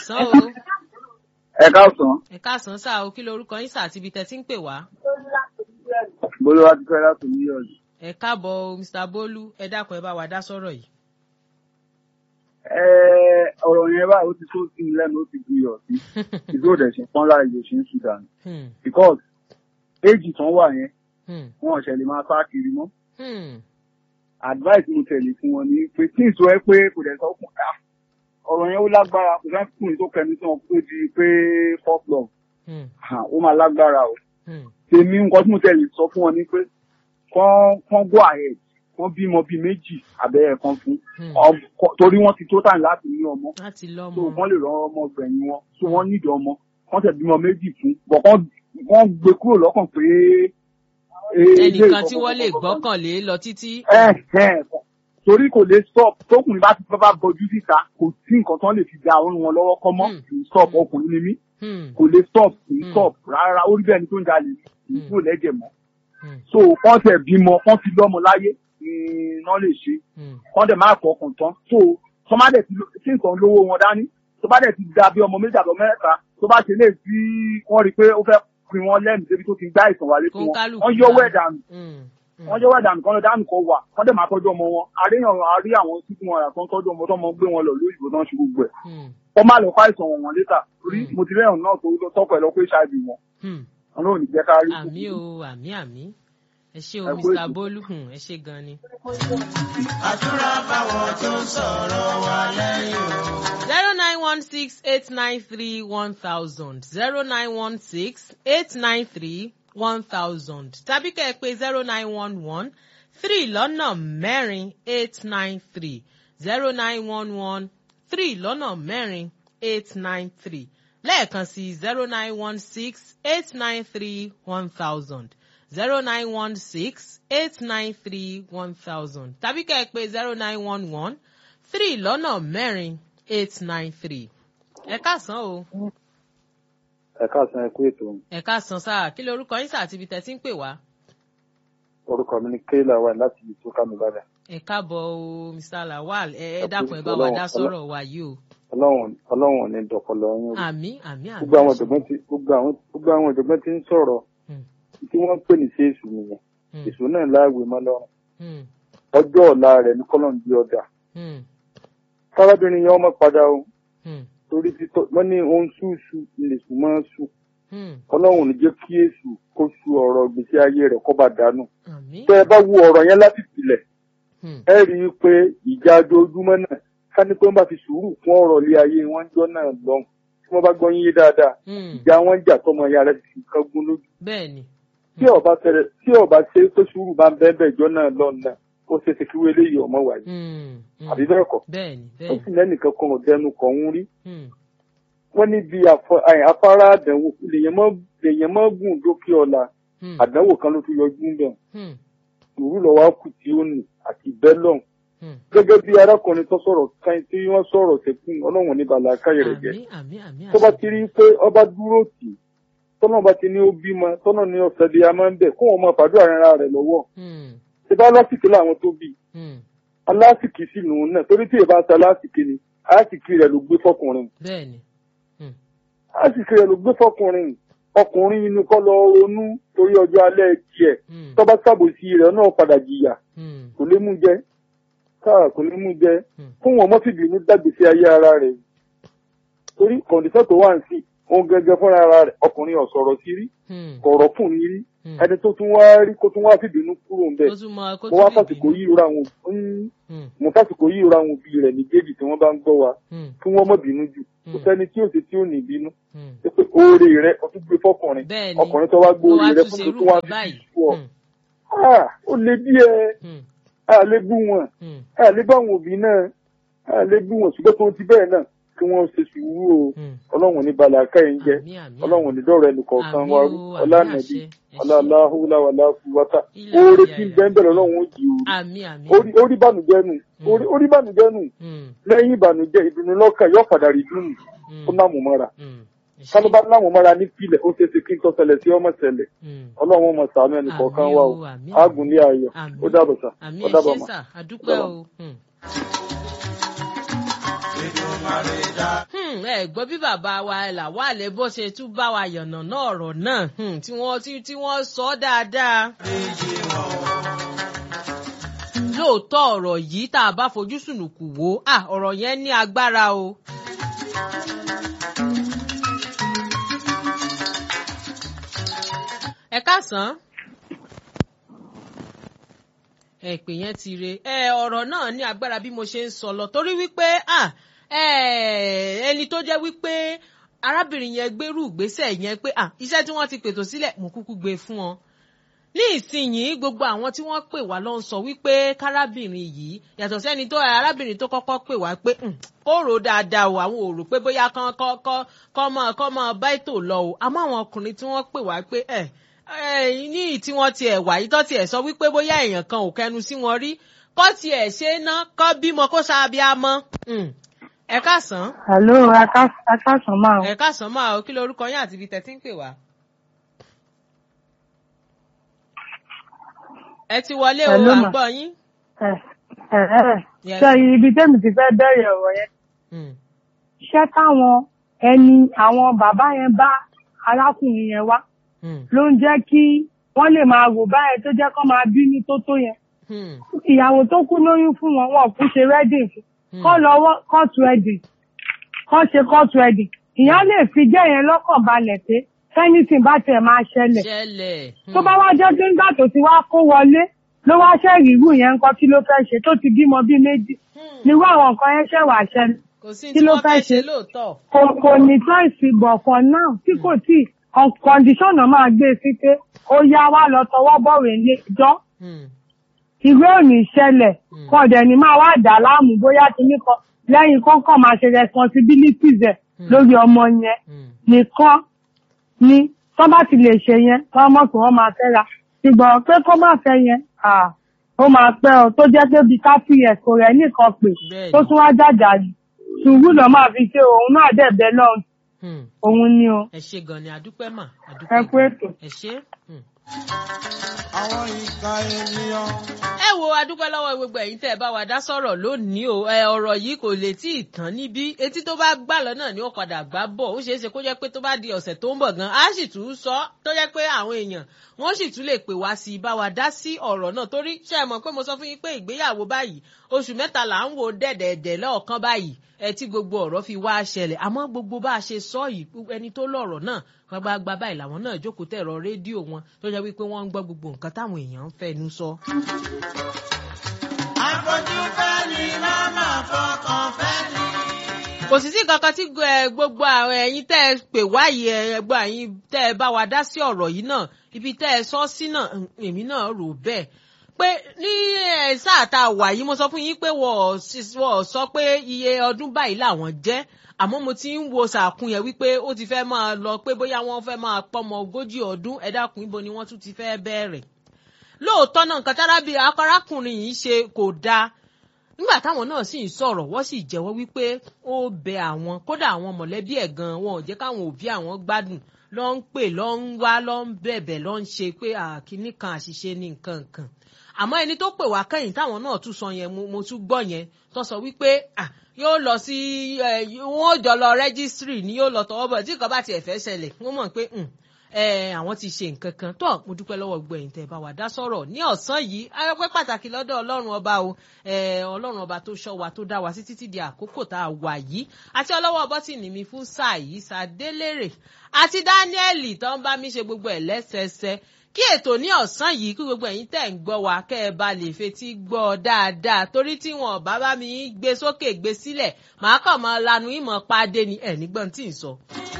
káàsán o ẹ káàsán ẹ káàsán sá o kí lorúkọ yín sá àti ibi tẹ́ ti ń pè wá. bolúwa ti fẹ́ láti ní ọ̀dù. ẹ káàbọ̀ o mr bolu ẹ dákun ẹ bá wa dá sọ̀rọ̀ yìí. ẹ ọ̀rọ̀ yẹn báyìí ó ti tó sí mi lẹ́nu ó ti gbìyọ̀ sí ìdúró dẹ̀ ṣe fọ́nlá ìlú ṣe ń sudan Hmm, because éèjì tán wà yẹn hmm, wọn ò ṣẹlẹ̀ máa sá kiri mọ́ hmm, advice mo tẹ̀lé fún wọn ni pé tí ìṣó ẹ pé kò dẹ̀ sọ fún ẹ ọ̀rọ̀ yẹn ó lágbára kò fẹ́ kùnrin tó kẹnu tí wọn kó di pé fourth love hmm, ó máa lágbára o hmm, tèmi nǹkan tí mo tẹ̀lé sọ fún wọn ni pé kán kán go ahead kán bímọ bíi méjì àbẹ́rẹ́ kan fún hmm. Ọm- kọ- torí wọ́n ti tó tàn láti ní ọmọ láti so lọ́mọ. wọ́n lè rán ọmọ gbẹ̀yìn wọn so wọ́n nídìí ọmọ wọ́n tẹ̀ bímọ méjì fún bọ̀ kán wọ́n gbé kúrò lọ́kàn pé. eh, ilé ẹnìkan tí ìkọ̀kọ̀- wọ́n lè gbọ́kànlé lọ títí. ẹ ẹ torí kò lè stop tókùnrin bá ti fẹ́ bá bọjú síta kò sí nǹkan tán lè fi da ọrùn wọn lọ́wọ́ kọ́ mọ́ Hmm. kì í stop ọkùnrin ni mí Hmm, kò lè stop kì í Hmm. stop rárá ó rí bẹ́ẹ̀ ni tó ń jalè kì í Hmm. kúrò lẹ́jẹ̀ mọ́ hmm, so kán tẹ̀ bímọ kán fi lọ́mọ láyé ni iná lè ṣe hmm, kán dẹ̀ máa fọkàn tán so tó má dẹ̀ ti lo- tí nǹkan lówó wọn dání tó bá dẹ̀ ti da bí ọmọ méjì àbọ̀ mẹ́ta tó bá ṣe lè tí wọ́n rí i pé ó fẹ́ pin wọn lẹ́nu débi tó ti gbá ìsàn wálé fún Kó wọn kálukú wọ́n yọwọ́ dá. ẹ̀ dànù hmm, hmm. wọ́n yọwọ́ ẹ̀ dànù kán lọ dànù kan wà kán dẹ̀ máa tọ́jú ọmọ wọn àríyàn àrí àwọn títí wọn àtọ́ tọ́jú ọmọ tó mọ gbé wọn lọ lóyìnbó náà ṣe gbogbo ẹ̀ Hmm, kọ́ má lọ fáìsàn wọn wọn létà torí Hmm. mo ti rẹ́yàn náà tó tọ́kọ̀ ẹ̀ lọ pé ṣáàbì wọn hmm. ọlọ́run ní jẹ́ ká rí àmì o àmì àmì ẹ ṣé o Ẹ kú mr ètò. bolu hmm, ẹ ṣé gan ni. àdúrà báwọn tó ń sọ̀rọ̀ wa lẹ́yìn o. zero nine one six eight nine three one thousand zero nine one six eight nine three one thousand tàbí kẹ́ ẹ pé zero nine one one three lọ́nà mẹ́rin eight nine three zero nine one one three lọ́nà mẹ́rin eight nine three lẹ́ẹ̀kan sí zero nine one six eight nine three one thousand zero nine one six eight nine three one thousand tàbí kẹ́ ẹ pé zero nine one one three lọ́nà mẹ́rin eight nine three. ẹ káàsán o ẹ káàsán ẹ kú ètò ẹ káàsán sáà kí lorúkọ yín sáà àti ibi tẹ́ ti ń pè wá. orúkọ mi ní kéèlà wà láti ibi tó kánú lára ẹ káàbọ̀ o mr lawal ẹ ẹ Ẹ kú dákun ẹ bá ìfẹ́ wa Ọlọ́run, dá sọ̀rọ̀ wa yìí o. ọlọ́run ọlọ́run ò ní dọ̀pọ̀lọ yín o àmì àmì àmì. gbogbo àwọn ọ̀jọ̀gbọ́n ti gbogbo àwọn gbogbo àwọn ọ̀jọ̀gbọ́n ti ń sọ̀rọ̀ Hmm, tí wọ́n ń pè ní sí èṣù nìyẹn hmm, èṣù náà láàwé mọ́ lọ́rùn hmm, ọjọ́ ọ̀la rẹ̀ ní kọ́lọ́n di ọjà hmm, kárábìnrin yẹn ọmọ padà o hmm, torí títọ́ wọ́n ní ohun ṣùṣù lèṣù máa ń ṣù hmm. ọlọ́run ò ní jẹ́ kí èṣù kó ṣu ọ̀rọ̀ ìgbésí ayé rẹ̀ kó bá dànù àmì. tẹ́ ẹ bá wo ọ̀rọ̀ yẹn láti ìpìlẹ̀ hmm, ẹ rí i pé ìjà ojoojúmọ́ náà ká ní pé wọ́n bá fi sùúrù fún ọ̀rọ̀ ilé ayé wọn jọ náà lọ́hùn tí wọ́n bá gbọ́ yín yé dáadáa hmm. ìjà wọn jà tọmọ ya rẹ̀ sì kan gún lójú bẹ́ẹ̀ ni. tí ọba tẹrẹ tí ọba ṣe pé sùúrù bá ń bẹ́ẹ̀ bẹ́ẹ̀ jọ náà lọ́hùn náà ó ṣe ṣe kí wọ́n eléyìí ọmọ wáyé Hmm, hmm. àbí bẹ́ẹ̀ kọ́ bẹ́ẹ̀ ni ó bẹ́ẹ̀ sì ni. lẹ́nìkan kan ọ̀dẹnu kan ń rí Hmm, wọ́n níbi àfọ- àì, afárá àdánwò lèèyàn mọ́ lèèyàn mọ́ gùn dókè ọ̀la hmm, àdánwò kan ló tún yọjú ń bẹ̀ hmm, sùúrù lọ́wọ́ á kù tí ó nì àti bẹ́lọ̀n hmm. gẹ́gẹ́ bí arákùnrin tó sọ̀rọ̀ kan tí wọ́n sọ̀rọ̀ sẹ́kùn ọlọ́run ní bàlá káyọ̀ rẹ̀ jẹ́ àmì àmì àmì tó bá àmì. ti rí i pé ọba dúró tì í tọ́nà bá ti ní ó bímọ tọ́nà ní ọ̀sẹ̀ di a máa ń bẹ̀ kó wọn máa fàdúrà ara rẹ̀ lọ́wọ́ Hmm, ṣe bá lásìkò láwọn tó bí hmm. alásìkò sí nù náà torí tí èèbá ta lásìkò ni alásìkò rẹ̀ ló gbé fọkùnrin bẹ́ẹ̀ ni. alásìkò rẹ̀ ló gbé fọkùnrin ọkùnrin inú kọ́ lọ ronú torí ọjọ́ alẹ́ tiẹ̀ Hmm, tọ́ba sábòsí rẹ̀ náà padà jìyà hmm, kò lè mú jẹ káà kò lè mú jẹ hmm. fún wọn mọ́fìbínú dàgbèsè ayé ara rẹ̀ torí kọ̀ǹdíṣọ́ tó wà ń sí òun gẹ́gẹ́ fúnra ara rẹ̀ ọkùnrin ọ̀sọ̀rọ̀ sí rí Hmm, kọ̀rọ̀ fún ní rí hmm. ẹni tó tún wá rí kó tún wá fìbínú kúrò ń bẹ̀ ó tún mọ kó mo wá tún lè fàsìkò bínú. yìí ra àwọn òbí Hmm, mo fàsìkò yìí ra àwọn òbí rẹ̀ méjèèjì tí wọ́n bá ń gbọ́ wa hmm, kí wọ́n mọ̀ bínú jù kò Hmm. sẹ́ni tí ò sí tí ò ní bínú hmm. ṣé pé oore rẹ̀ ó tún gbé fọkùnrin bẹ́ẹ̀ ni. ọkùnrin tó wá gbé ó oore wá rẹ̀ tún fún ṣe tó irú tún wá kan fi báyìí. fún ọ Hmm, Ah, ó lè díẹ̀ hmm, a lè bú wọn hmm, a lè bá àwọn òbí náà a lè bú wọn ṣùgbọ́n tó ti bẹ́ẹ̀ náà kí wọ́n ṣe sùúrù o hmm. ọlọ́run ní balẹ̀ akáyé ń jẹ́ Àmì, àmì, ọlọ́run ní dọ́rọ̀ ẹnì kọ̀ọ̀kan Àmì wa o, rú àmì ọlánàbí àṣẹ, ẹ ṣé. ọláláhùláwàlá fúwátà Ilẹ̀ oore ayé tí ń ayé. bẹ́ẹ̀ bẹ̀rẹ̀ ọlọ́run ó jì òru àmì àmì. orí orí bànújẹ́ nù orí- orí bànújẹ́ nù Hmm, lẹ́yìn ìbànújẹ́ ìdùnnú lọ́kàn yóò padà rí dùnú hmm, ó náà mú mọ́ra hmm. Ẹ ṣé. kálọ́ bá láwọn mọ́ra ní pilẹ̀ ó ṣeéṣe kí n tó ṣẹlẹ̀ sí ọmọ ṣẹlẹ̀ Hmm. ọlọ́run ọmọ sàánú ẹnì kọ̀ọ̀kan Àmì wa o, o àmì, ágùn ní ayọ̀ àmì. ó dàbọ̀ sà àmì ó ẹ dàbọ̀ ṣé mà. sà àdúpẹ́ o. Hmm. Èdùmàrè dá Hmm. Hmm, ẹ gbọ́ bí bàbá wa làwálẹ̀ bó ṣe tún bá wa yànnà náà ọ̀rọ̀ náà hmm, tí wọ́n tí tí wọ́n sọ ọ́ dáadáa. lóòótọ́ ọ̀rọ̀ yìí tá a bá fojú sùnùkù wò ó ah, ọ̀rọ̀ yẹn ní agbára o. ẹ káàsán ẹ pè yẹn ti re ẹ ọ̀rọ̀ náà ní agbára bí mo ṣe ń sọ lọ torí wípé ah, ẹ, ẹni tó jẹ́ wípé arábìnrin yẹn gbérù ìgbésẹ̀ yẹn pé ah, iṣẹ́ tí wọ́n ti pètò sílẹ̀ mo kúkú gbé fún ọ ní ìsinyìí gbogbo àwọn tí wọ́n pè wá ló ń sọ wípé kárábìnrin yìí yàtọ̀ sẹ́ni tó arábìnrin tó kọ́kọ́ pè wá pé "Hmm, kó rò ó dáadáa o àwọn ò rò pé bóyá kán kọ́ kọ́ kọ́ mọ́ kọ́ mọ́ bá ètò lọ o àmọ́ àwọn ọkùnrin tí wọ́n pè wá pé ẹ̀ ẹ̀ ní tí wọ́n tiẹ̀ wà yìí tó tiẹ̀ sọ wípé bóyá èèyàn kan ò kẹnu sí wọn rí kọ́ tiẹ̀ ṣe é ná kọ́ bímọ kó ṣáàbíàmọ́ ẹ káàsán Hello, akásán máa. ẹ káàsán máa o kí lorúkọ yín àti ibi tẹ́tí ń pè wá. ẹ ti wọlé o Hello, à ń ma. gbọ́ yín. Ẹ ẹ ẹ Yes. ṣe ibi tẹ́mi ti fẹ́ bẹ̀rẹ̀ ọ̀rọ̀ yẹn. Mm, Ṣé táwọn ẹni àwọn bàbá yẹn bá arákùnrin yẹn wá mm, ló ń jẹ́ kí wọ́n lè máa wò báyẹn tó jẹ́ kó máa bínú tó tó yẹn. mm, Ìyàwó tó kú lóyún fún wọn, wọn kú ṣe wedding fún. mm. Kọ́ lọ wọ́ court wedding. Kọ́ ṣe court wedding. Ìyá lè fi jẹ́ yẹn lọ́kàn balẹ̀ pé anything bá tiẹ̀ máa ṣẹlẹ̀. ṣẹlẹ̀. tó bá wá jẹ́ pé nígbà tó ti wá kó wọlé ló wá ṣẹ́ẹ̀rì irú yẹn ńkọ́ kí ló fẹ́ ṣe tó ti bímọ bíi méjì nírú àwọn nǹkan yẹn ṣẹ̀ wá ṣẹlẹ̀ kò sí kí tí ló wọ́n fẹ́ fẹ́ ṣe ṣe? lóòótọ́. kò kò ní choice bọ̀ for now tí kò tí kọ̀ǹdíṣọ̀nà máa gbé sí pé ó yá wá lọ tọwọ́ bọ̀wé ilé ẹjọ́ Mm, ìwé ò ní ṣẹlẹ̀ Mm. kọ́ dẹ̀ ní máa wá dà láàmú bóyá kíní kan lẹ́yìn kọ́kọ́ máa ṣe responsibilities ẹ̀ Mm. lórí ọmọ yẹn mm, nìkan ni tó bá ti lè ṣe yẹn wọ́n mọ̀ pé wọ́n máa fẹ́ ra ṣùgbọ́n pé kó má fẹ́ yẹn ah, ó máa pẹ́ ọ tó jẹ́ pé bíi thirty years kò rẹ̀ nìkan pè Bẹ́ẹ̀ni. tó tún wá jàjà jù sùúrù lọ́ máa fi ṣe òun náà dẹ̀ bẹ́ẹ̀ lọ́hùn mm. òun ni o ẹ ṣe gan ni àdúpẹ́ mà ẹ àdúpẹ́ kú gan. ètò. ẹ ṣe. Mm. àwọn ìka ènìyàn. ẹ wo adúpẹ́ lọ́wọ́ gbogbo ẹ̀yin tẹ́ ẹ bá wa dá sọ̀rọ̀ lónìí o ẹ ọ̀rọ̀ yìí kò lè tí ì tán níbí etí tó bá gbà lọ́nà ni ó padà gbá bọ̀ ó ṣeé ṣe kó jẹ́ pé tó bá di ọ̀sẹ̀ tó ń bọ̀ gan á sì tún sọ tó jẹ́ pé àwọn èèyàn wọ́n sì tún lè pè wá sí i bá wa dá sí ọ̀rọ̀ náà torí ṣe é mọ̀ pé mo sọ fún yín pé ìgbéyàwó báyìí oṣù mẹ́ta là ń wo dẹ̀dẹ̀dẹ̀ lọ́ọ̀kan báyìí ẹ tí gbogbo ọ̀rọ̀ fi wá ṣẹlẹ̀ àmọ́ gbogbo bá a ṣe sọ yìí ẹni tó lọ̀rọ̀ náà gbagbagba báyìí làwọn náà jókòó tẹ̀rọ rédíò wọn tó jẹ́ wípé wọ́n ń gbọ́ gbogbo nǹkan táwọn èèyàn ń fẹnu sọ. àfojú fẹ́ ni màmá fọkàn fẹ́ ni. kò sì sí kankan tí ẹ, gbogbo àwọn ẹ̀yin tẹ́ ẹ pè wáyé ẹ, ẹgbẹ́ ẹ̀yin tẹ́ ẹ bá wa dá sí ọ̀rọ̀ yìí náà ibi tẹ́ ẹ sọ sí náà mm, èmi náà rò bẹ́ẹ̀ pé ní ẹ, sáà tá a wà yìí mo sọ fún yín pé wọ́n ò sì- wọ́n ò sọ pé iye ọdún báyìí làwọn jẹ́ àmọ́ mo ti ń wo sàkún yẹn wípé ó ti fẹ́ máa lọ pé bóyá wọ́n fẹ́ máa pọ́mọ ogójì ọdún ẹ dákun ibo ni wọ́n tún ti fẹ́ bẹ̀rẹ̀ lóòótọ́ náà nǹkan tárábì akọrákùnrin yìí ṣe kò dáa nígbà táwọn náà sì ń sọ̀rọ̀ wọ́n sì jẹ́wọ́ wípé ó bẹ àwọn kódà àwọn mọ̀lẹ́bí ẹ̀ gan wọn ò jẹ́ káwọn òbí àwọn gbádùn lọ ń pè lọ ń wá lọ ń bẹ̀bẹ̀ lọ ń ṣe pé àkíní kan àṣìṣe ní nǹkan kan àmọ́ ẹni tó pè wá kẹ́yìn táwọn náà tún sọ yẹn mo mo tún gbọ́ yẹn tó sọ wípé ah, yóò lọ sí ẹ, wọn ò jọ lọ rẹ́gísírì ni yóò lọ tọwọ́ bọ̀ tí nǹkan bá tiẹ̀ fẹ́ ṣẹlẹ̀ wọ́n mọ̀ pé hmm, ẹ àwọn ti ṣe nǹkan kan tó mo dúpẹ́ lọ́wọ́ gbogbo ẹ̀yin tẹ́ ẹ bá wa dá sọ̀rọ̀ ní ọ̀sán yìí ayọ́pẹ́ pàtàkì lọ́dọ̀ ọlọ́run ọba o ẹ ọlọ́run ọba tó ṣọ́ wa tó dá wa sí títí di àkókò tá a wà yìí àti ọlọ́wọ́ bọ́tìnì mi fún sáà yìí sàdélérè àti dáníẹ́lì tó ń bá mi ṣe gbogbo ẹ̀ lẹ́sẹẹsẹ kí ètò ní ọ̀sán yìí kí gbogbo ẹ̀yin tẹ̀ ń gbọ́ wa kẹ́ ẹ bá lè fetí gbọ́ ọ dáadáa torí tí wọn bá bá mi gbé sókè gbé sílẹ̀ màá kàn máa lanu ìmọ̀ pàdé ni ẹ̀ nígbọ́n tí ì sọ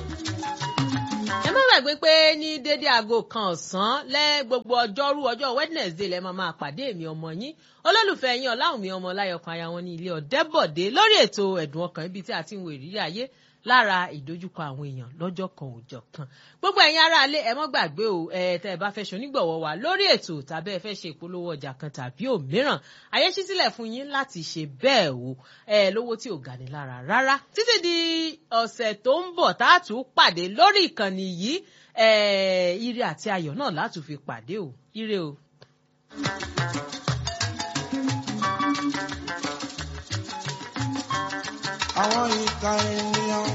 ẹ má gbàgbé pé ní dédé aago kan ọ̀sán lẹ́ gbogbo ọjọ́rú ọjọ́ wednesday lẹ́ máa máa pàdé èmi ọmọ yín olólùfẹ́ yín ọláwùmí ọmọ láyọkan aya wọn ní ilé ọ̀dẹ́bọ̀dé lórí ètò ẹ̀dùn ọkàn ibi tí a ti ń wo ìrírí ayé lára ìdojúkọ àwọn èèyàn lọ́jọ́ kan òòjọ́ kan gbogbo ẹ̀yin ará ilé ẹ má gbàgbé o ẹ tẹ́ ẹ bá fẹ́ ṣonígbọ̀wọ́ wa lórí ètò tàbí ẹ fẹ́ ṣe ìpolówó ọjà kan tàbí òmíràn ayé ṣí sílẹ̀ fún yín láti ṣe bẹ́ẹ̀ o ẹ lówó tí ò gani lára rárá títí di ọ̀sẹ̀ tó ń bọ̀ tá a tún pàdé lórí ìkànnì yìí ẹ ire àti ayọ̀ náà látún fi pàdé o ire o. àwọn ìka ènìyàn.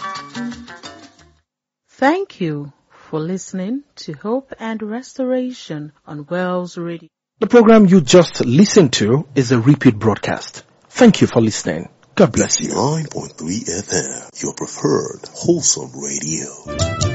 Thank you for listening to Hope and Restoration on Wells Radio. The program you just listened to is a repeat broadcast. Thank you for listening. God bless you. 9.3 FM, your preferred wholesome radio.